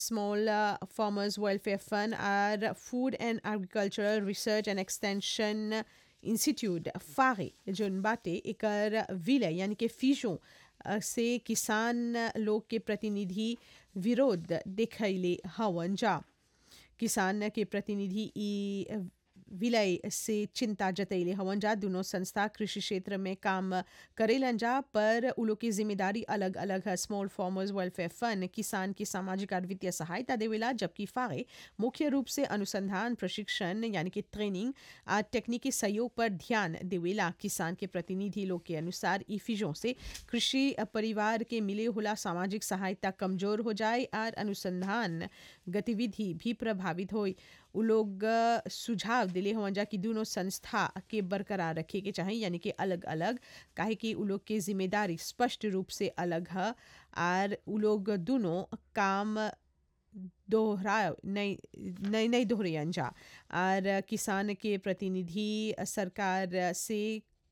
Small uh, Farmers Welfare Fund और Food and Agricultural Research and Extension Institute फारे जोन बाटे एकर विलय यानी कि फीजों अ, से किसान लोग के प्रतिनिधि विरोध देखैले हवन जा किसान के प्रतिनिधि ई विलय से चिंता जतैले हवन जा दोनों संस्था कृषि क्षेत्र में काम करेलन जा पर उ लोग की जिम्मेदारी अलग अलग है स्मॉल फार्मर्स वेलफेयर फंड किसान की सामाजिक और वित्तीय सहायता देवेला जबकि फागे मुख्य रूप से अनुसंधान प्रशिक्षण यानी कि ट्रेनिंग और तकनीकी सहयोग पर ध्यान देवेला किसान के प्रतिनिधि लोग के अनुसार ई फीजों से कृषि परिवार के मिले होला सामाजिक सहायता कमजोर हो जाए और अनुसंधान गतिविधि भी प्रभावित होई उ लोग अ, सुझाव दिले हवन जा कि दोनों संस्था के बरकरार रखे के चाहिए यानी कि अलग अलग काहे कि उ लोग के जिम्मेदारी स्पष्ट रूप से अलग है और उ लोग दोनों काम दोहरा नहीं नहीं नहीं दोहरायन जा और किसान के प्रतिनिधि सरकार से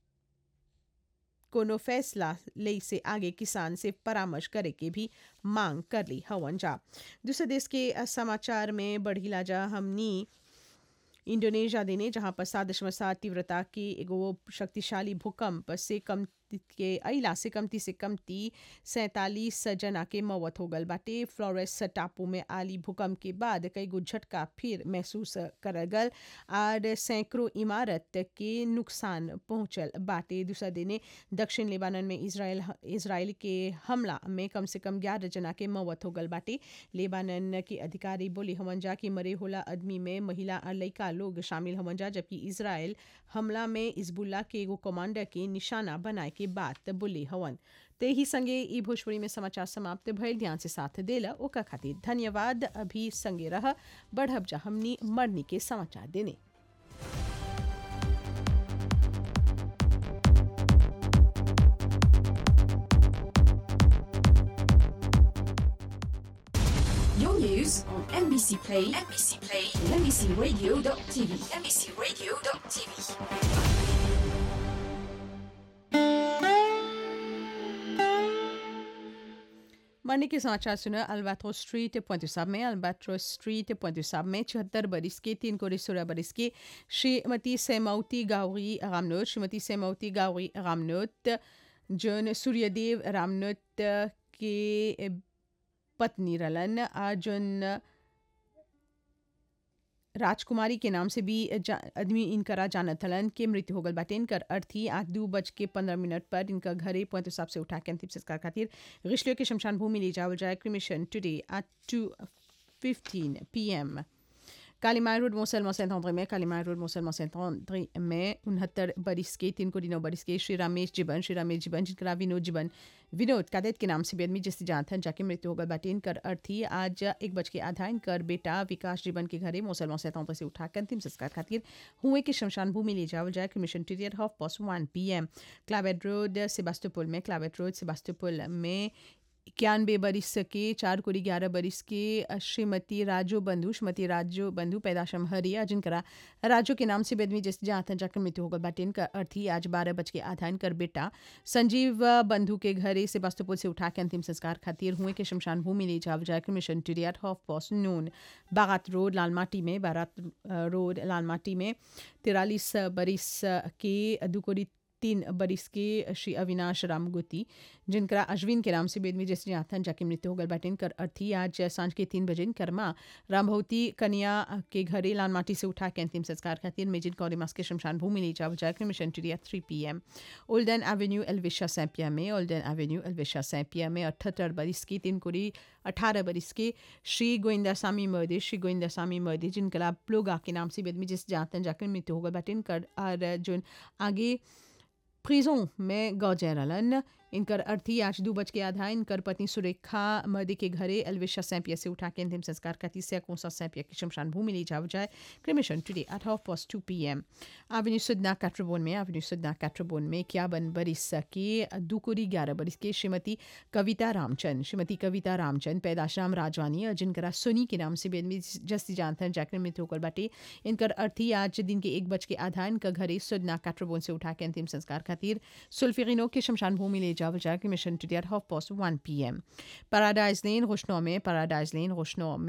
कोनो फैसला ले से आगे किसान से परामर्श करे के भी मांग कर ली हवन जा दूसरे देश के अ, समाचार में बढ़ीला जा हमनी इंडोनेशिया देने जहां पर सात दशमलव सात तीव्रता की एगो शक्तिशाली भूकंप से कम के अइला से कमती से कमती सैंतालीस जना के मौत हो गल बाटे फ्लोरेस टापू में आली भूकंप के बाद कई गो झटका फिर महसूस करल गल और सैकड़ों इमारत के नुकसान पहुंचल बाटे दूसरा दिने दक्षिण लेबानन में इसराइल इसराइल के हमला में कम से कम ग्यारह जना के मौत हो गल बाटे लेबानन के अधिकारी बोले हवन जा कि मरे होला आदमी में महिला और लड़का लोग शामिल हवन जा जबकि इसराइल हमला में इजबुल्ला के एगो कमांडर के निशाना बनाए के बात बोले हवन ते ही संगे ई भोजपुरी में समाचार समाप्त भइल ध्यान से साथ देला ओका खातिर धन्यवाद अभी संगे रह बढ़ब जा हमनी मरनी के समाचार देने Your news on NBC Play, NBC Play, and NBCRadio.tv, NBCRadio.tv. मरने के समाचार सुना अल्बाट्रो स्ट्रीट पॉइंट साहब में अल्बाट्रो स्ट्रीट पॉइंट साहब में छिहत्तर बरिस के तीन कोड़ी सोलह बरिस के श्रीमती सेमौती गावरी रामनोत श्रीमती सेमौती गावरी रामनोत जौन सूर्यदेव रामनोत के पत्नी रलन आ जौन राजकुमारी के नाम से भी जा- आदमी इनकरा जानत हलन के मृत्यु हो गल बाटे इनकर अर्थी आज दू बज के पंद्रह मिनट पर इनका घरे पॉइंट हिसाब से उठा के अंतिम संस्कार खातिर रिश्लियों के शमशान भूमि ले जावल जाए cremation today at two fifteen p m कालीमाय रोड मोसल मोसेंट आंद्रे में कालीमाय रोड मोसल मोसेंट आंद्रे में उनहत्तर बरिस के तीन को दिनों बरिस के श्री रामेश जीवन श्री रामेश जीवन जिनका विनोद जीवन विनोद कादेत के नाम से भी आदमी जिससे जानते हैं जाके मृत्यु होगा बाटे इनकर अर्थी आज एक बज के आधा इनकर बेटा विकास जीवन के घरे मोसल मोसेंट आंद्रे से उठाकर अंतिम संस्कार खातिर हुए के शमशान भूमि ले जावल जाए mission टीरियर half past one p M क्लावेट road सेबास्टोपुल में क्लावेट रोड सेबास्टोपुल में इक्यानवे बरिस के चार कोड़ी ग्यारह बरिस के श्रीमती राजो बंधु श्रीमती राजो बंधु पैदाशम हरिया जिनकरा राजो के नाम से बेदमी जिस जहाँ था जाकर मृत्यु होगा बाटे इनका अर्थी आज बारह बज के आधा इनकर बेटा संजीव बंधु के घरे से बास्तुपुर से उठा के अंतिम संस्कार खातिर हुए के शमशान भूमि ले जाव जाकर मिशन टिरियाट हॉफ पॉस नून बारात रोड लालमाटी में बारात अ, रोड लालमाटी में तिरालीस बरिस के दुकोड़ी तीन बरिस के श्री अविनाश रामगुती जिनका अश्विन के नाम से बेदमी जैसे आथन जाके मृत्यु हो गल बाटे इनकर अर्थी आज सांझ के तीन बजे इनकर माँ रामभवती कन्या के घरे लाल माटी से उठा के अंतिम संस्कार खातिर मेजिन कौरिमास के शमशान भूमि ले जाव जाकर मिशन टिरिया three p m Olden avenue एलविशा सैंपिया में ओल्डन एवेन्यू एलविशा सैंपिया में अठहत्तर बरिस की तीन कोड़ी अठारह बरिस के श्री गोविंदा स्वामी मर्दे श्री गोविंदा स्वामी मर्दे जिनका प्लोगा के नाम से बेदमी जिस जातन जाकर मृत्यु हो गल बाटे इनकर और जो आगे प्रिजों में गौजैरलन इनकर अर्थी आज दो बज के आधा इनकर पत्नी सुरेखा मर्दी के घरे एलविशा सैंपिया से उठा के अंतिम संस्कार का तीसरा कौसा सैंपिया की शमशान भूमि ले जाव जाए cremation today at half past two p m avenue सुदना कैट्रोबोन में एवेन्यू सुदना कैट्रोबोन में इक्यावन बरिस के दुकुरी ग्यारह बरिस के श्रीमती कविता रामचंद श्रीमती कविता रामचंद पैदाश्राम राजवानी और जिनकरा सोनी के नाम से बेदमी जस्ती जानते हैं जैकने मृत्यु होकर बाटे इनकर अर्थी आज दिन के एक बज के आधा इनका घरे सुदना कैट्रोबोन से उठा के अंतिम संस्कार खातिर सुल्फिनो के शमशान भूमि ले जावल जाए cremation today at half past one p m Paradise Lane रोशनौ में पैराडाइज लेन रोशनौ